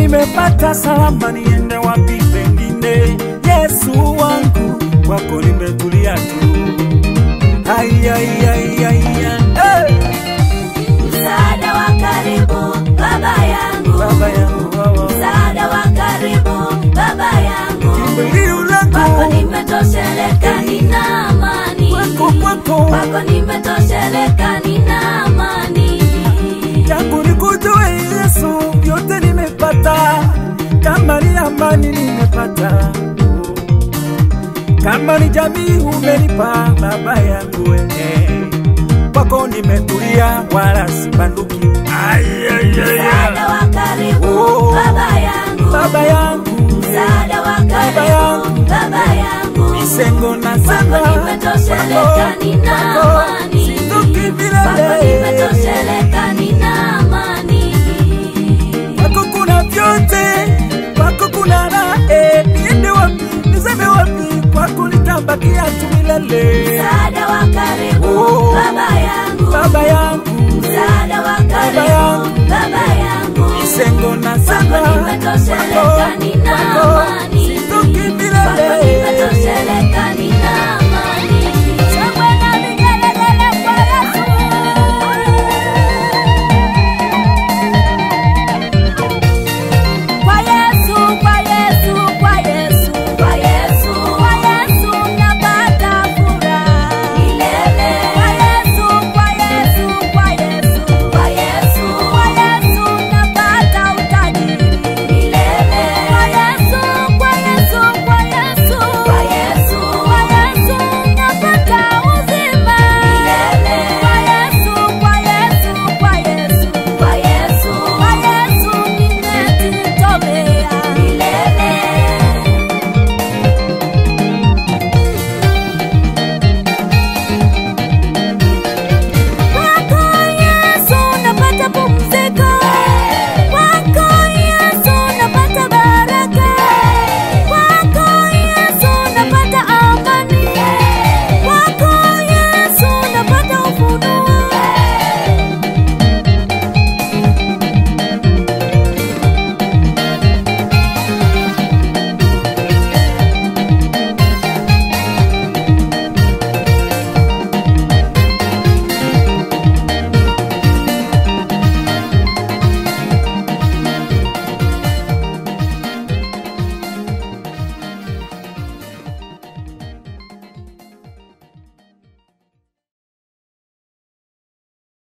nimepata salama, niende wapi pengine? Yesu wangu, kwako nimetulia tu. Ai, ai, ai, ai, ai. Hey! Msaada wa karibu baba yangu, Baba yangu wawa. msaada wa karibu baba yangu, Kimbilio kwako langu nimetosheleka, nina amani kwako kwako kwako nimetosheleka, nina amani yangu nikujue Yesu, vyote nimepata, kama ni amani nimepata, kama ni jamii umenipa baba yangu wewe, kwako nimetulia, wala sibanduki. Ai, ai, ai, ai. msaada wa karibu Oh. baba yangu, Baba yangu msaada wa karibu yangu. baba yangu, misengo na kwako sana nimetosheleka, nina amani sinduki kwako milele nimetosheleka, nina amani kwako kuna vyote, kwako kuna raha. eh, Niende wapi, niseme wapi, kwako nitabakia tu milele. msaada wa karibu Oh. baba yangu, Baba yangu msaada wa karibu yangu. baba yangu, misengo na kwako sana nimetosheleka,